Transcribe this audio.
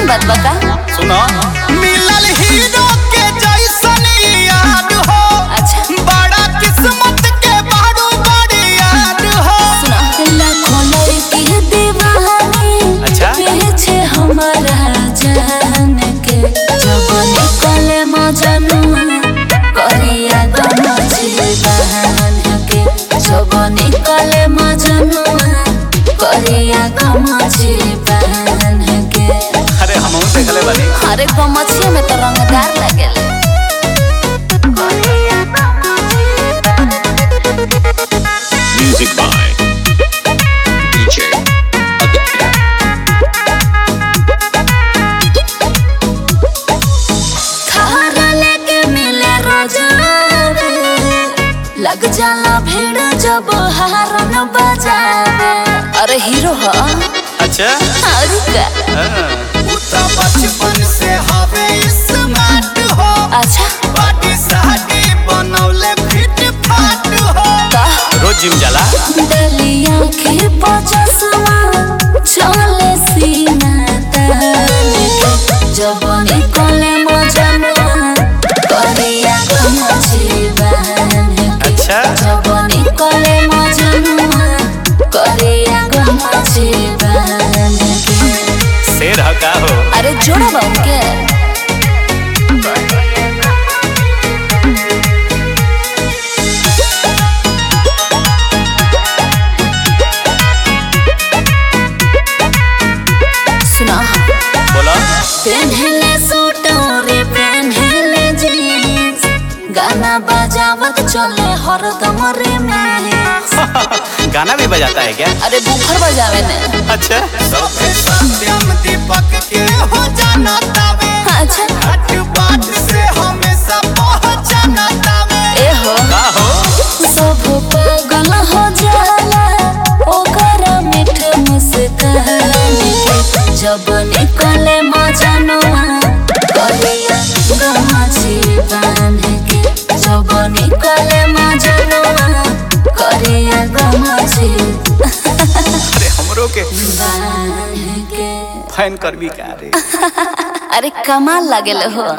ऐसन बात बता सुनो मिलल हीरो के जैसन याद हो अच्छा बड़ा किस्मत के बारू बड़ी याद हो सुना लाखों लड़की दीवानी अच्छा। पीछे हमारा जान के जब निकले मजनुआ करिया गमछी बहन के जब निकले मजनुआ करिया गमछी बहन के अरे हम देखले बानी अरे गमछी में तो रंगदार लगेले Music by DJ Aditya. खाना लेके मिले रोजावे लग जाला भीड़ जब हारन बजावे अरे हीरो ह अच्छा अरे का हाँ। उ तो बचपन से हवे स्मार्ट हो अच्छा बॉडी साडी बनौले फिट फाट हो का रोज जिम जाला डलिया के पचसवा चले सीना तान के जब निकले मजनुआ करिया गमछी बहन के अच्छा जब निकले मजनुआ करिया गमछी बहन के शेर ह का हो अरे जोड़ा बा उनके सुना बोला पेन्हले सूट और पेन्हले जीन्स गाना बजावत चले हरदम रे में गाना भी बजाता है क्या अरे बुफर बजावे ने अच्छा सत्यम दीपक के हो जाना तावे अच्छा हट बात से हमेशा पहचाना तावे ए हो का हो सब पागल हो जाला ओकर मीठ मुस्कान के जब निकले मजनुआ कलिया गमछी बांध के जब निकले मजनुआ करिया गमछी अरे हमरो के बांध के फैन करबी का रे अरे कमाल लागेल हो